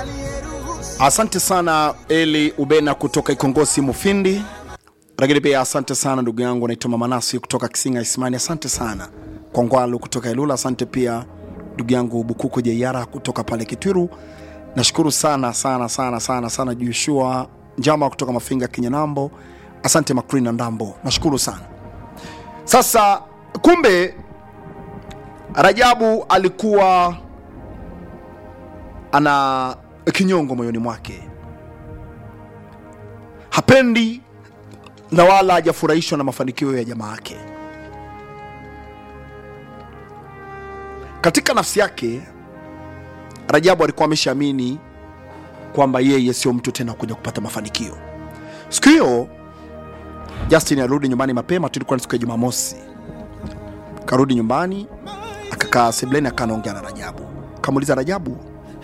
Asante sana Eli Ubena kutoka Ikongosi Mufindi, lakini pia asante sana ndugu yangu naitwa Mama Nasi kutoka Kisinga Isimani. Asante sana Kwangwalu kutoka Ilula. Asante pia ndugu yangu Bukuku Jeiara kutoka pale Kitwiru. Nashukuru sana sana sana sana sana Joshua Njama kutoka Mafinga Kinyanambo. Asante Makrina Ndambo, nashukuru sana. Sasa kumbe Rajabu alikuwa ana kinyongo moyoni mwake, hapendi na wala hajafurahishwa na mafanikio ya jamaa yake. Katika nafsi yake, Rajabu alikuwa ameshaamini kwamba yeye sio mtu tena kuja kupata mafanikio. Siku hiyo Justin alirudi nyumbani mapema, tulikuwa ni siku ya Jumamosi. Karudi nyumbani akakaa sebleni, akanaongea na Rajabu, kamuuliza Rajabu,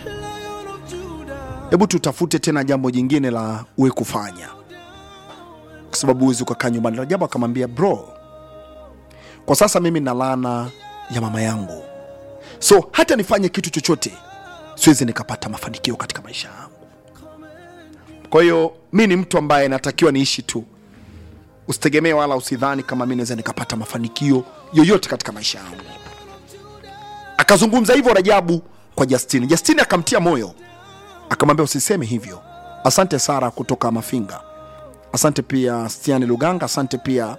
hebu tutafute tena jambo jingine la uwe kufanya, kwa sababu huwezi ukakaa nyumbani. Rajabu akamwambia, bro, kwa sasa mimi na laana ya mama yangu, so hata nifanye kitu chochote siwezi nikapata mafanikio katika maisha yangu. Kwa hiyo mi ni mtu ambaye natakiwa niishi tu, usitegemee wala usidhani kama mi naweza nikapata mafanikio yoyote katika maisha yangu. Akazungumza hivyo Rajabu kwa Justini. Justini akamtia moyo, akamwambia usiseme hivyo. Asante Sara kutoka Mafinga, asante pia Stiani Luganga, asante pia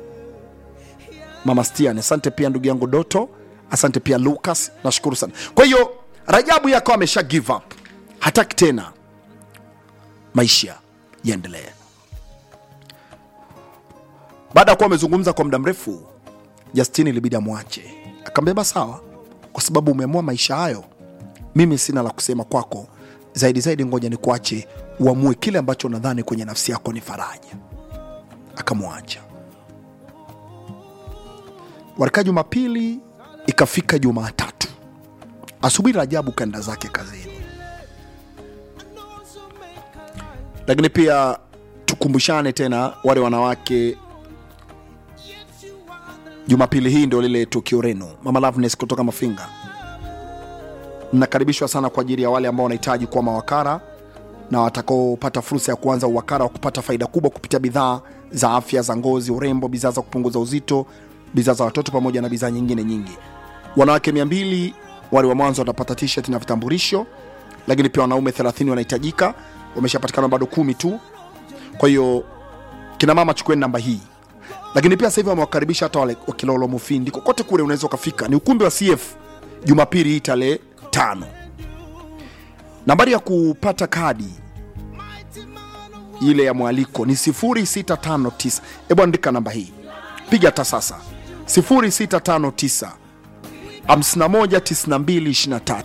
mama Stiani, asante pia ndugu yangu Doto, asante pia Lucas, nashukuru sana. Kwa hiyo Rajabu yakawa amesha give up, hataki tena maisha yaendelee. Baada ya kuwa amezungumza kwa muda mrefu, Justini ilibidi amwache, akambeba sawa, kwa sababu umeamua maisha hayo, mimi sina la kusema kwako zaidi zaidi, ngoja nikuache uamue kile ambacho nadhani kwenye nafsi yako ni faraja. Akamwacha. Walikaa Jumapili, ikafika Jumatatu asubuhi, Rajabu kaenda zake kazini. Lakini pia tukumbushane tena wale wanawake Jumapili hii ndio lile tukio reno Mama Loveness kutoka Mafinga. Mnakaribishwa sana kwa ajili ya wale ambao wanahitaji kuwa mawakala na watakaopata fursa ya kuanza uwakala wa kupata faida kubwa kupitia bidhaa za afya za ngozi, urembo, bidhaa za kupunguza uzito, bidhaa za watoto pamoja na bidhaa nyingine nyingi. Wanawake 200 wale wa mwanzo watapata t-shirt na vitambulisho, lakini pia wanaume 30 wanahitajika, wameshapatikana bado kumi tu. Kwa hiyo kina mama, chukueni namba hii lakini pia sasa hivi wamewakaribisha hata wale wa Kilolo Mufindi, kokote kule unaweza ukafika. Ni ukumbi wa CF Jumapili hii tarehe tano. Nambari ya kupata kadi ile ya mwaliko ni 0659. Hebu andika namba hii, piga hata sasa 0659 519223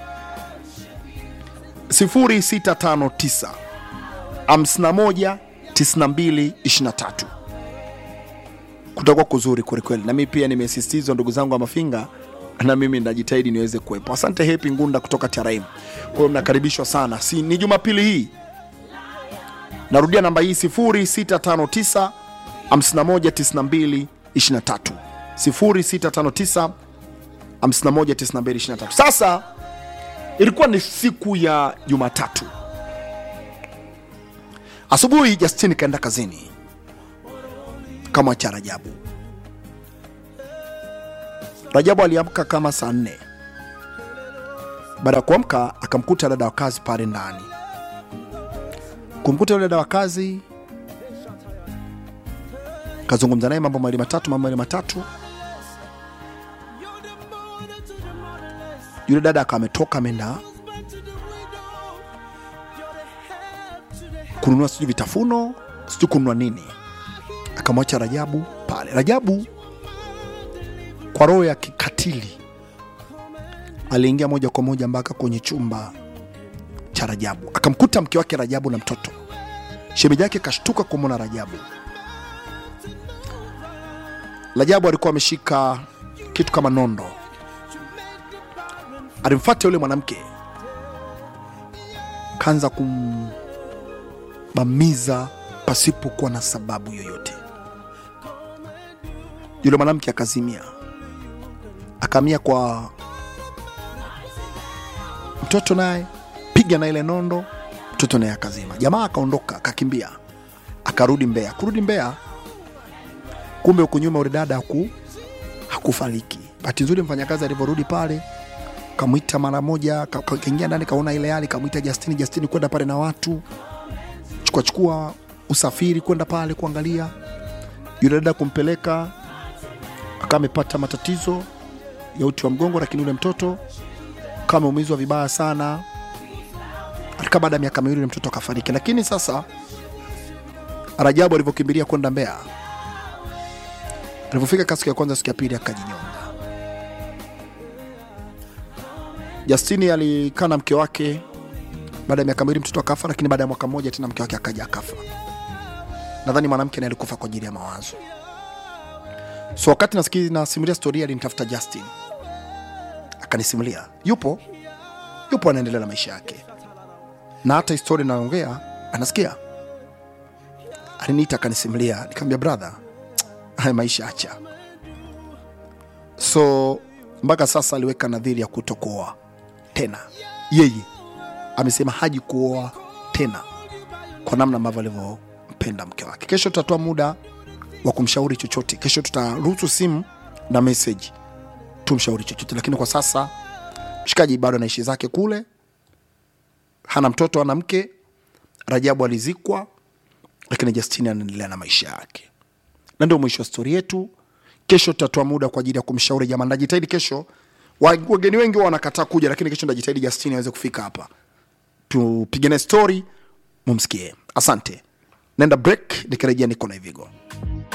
0659 519223 kutakuwa kuzuri kwelikweli, na mimi pia nimesisitizwa ndugu zangu wa Mafinga, na mimi najitahidi niweze kuwepo. Asante Happy Ngunda kutoka TRM. Kwa hiyo mnakaribishwa sana, si ni Jumapili hii. Narudia namba hii 0659 519223 0659 519223. Sasa ilikuwa ni siku ya Jumatatu asubuhi, Justin kaenda kazini kama cha Rajabu. Rajabu aliamka kama saa nne. Baada ya kuamka, akamkuta dada wa kazi pale ndani. Kumkuta yule dada wa kazi, kazungumza naye mambo mawili matatu, mambo mawili matatu. Yule dada akawa ametoka ameenda kununua sijui vitafuno, sijui kununua nini akamwacha Rajabu pale. Rajabu kwa roho ya kikatili aliingia moja kwa moja mpaka kwenye chumba cha Rajabu, akamkuta mke wake Rajabu na mtoto. Shemeji yake kashtuka kumwona Rajabu. Rajabu alikuwa ameshika kitu kama nondo, alimfuata yule mwanamke, kaanza kumbamiza pasipokuwa na sababu yoyote. Yule mwanamke akazimia, akaamia kwa mtoto, naye piga na ile nondo mtoto naye akazima jamaa akaondoka akakimbia akarudi mbea kurudi mbea kumbe huku nyuma ule dada haku, hakufariki bahati nzuri mfanyakazi alivyorudi pale kamwita mara moja ka- ka- kaingia ndani kaona ile hali kamwita Justini Justini kwenda pale na watu chukua chukua usafiri kwenda pale kuangalia yule dada kumpeleka akawa amepata matatizo ya uti wa mgongo lakini yule mtoto kama ameumizwa vibaya sana alikaa baada ya miaka miwili yule mtoto akafariki lakini sasa Rajabu alivyokimbilia kwenda Mbeya alivyofika siku ya kwanza siku ya pili akajinyonga Justini alikaa na mke wake baada ya miaka miwili mtoto akafa, lakini baada ya mwaka mmoja tena mke wake akaja akafa. Nadhani mwanamke naye alikufa kwa ajili ya mawazo. So wakati nasikia nasimulia storia, alinitafuta Justin akanisimulia, yupo yupo, anaendelea na maisha yake, na hata historia naongea anasikia. Aliniita akanisimulia, nikamwambia brother, haya maisha acha. So mpaka sasa aliweka nadhiri ya kutokuoa tena. Yeye amesema haji kuoa tena kwa namna ambavyo alivyompenda mke wake. Kesho tutatoa muda wa kumshauri chochote. Kesho tutaruhusu simu na message tumshauri chochote, lakini kwa sasa mshikaji bado anaishi zake kule, hana mtoto, hana mke. Rajabu alizikwa, lakini Justini anaendelea na maisha yake, na ndio mwisho wa stori yetu. Kesho tutatoa muda kwa ajili ya kumshauri jamaa. Najitahidi kesho, wa- wageni wengi huwa wanakataa kuja, lakini kesho najitahidi Justini aweze kufika hapa tupigane story, mumsikie. Asante, naenda break, nikirejea niko na Ivigo.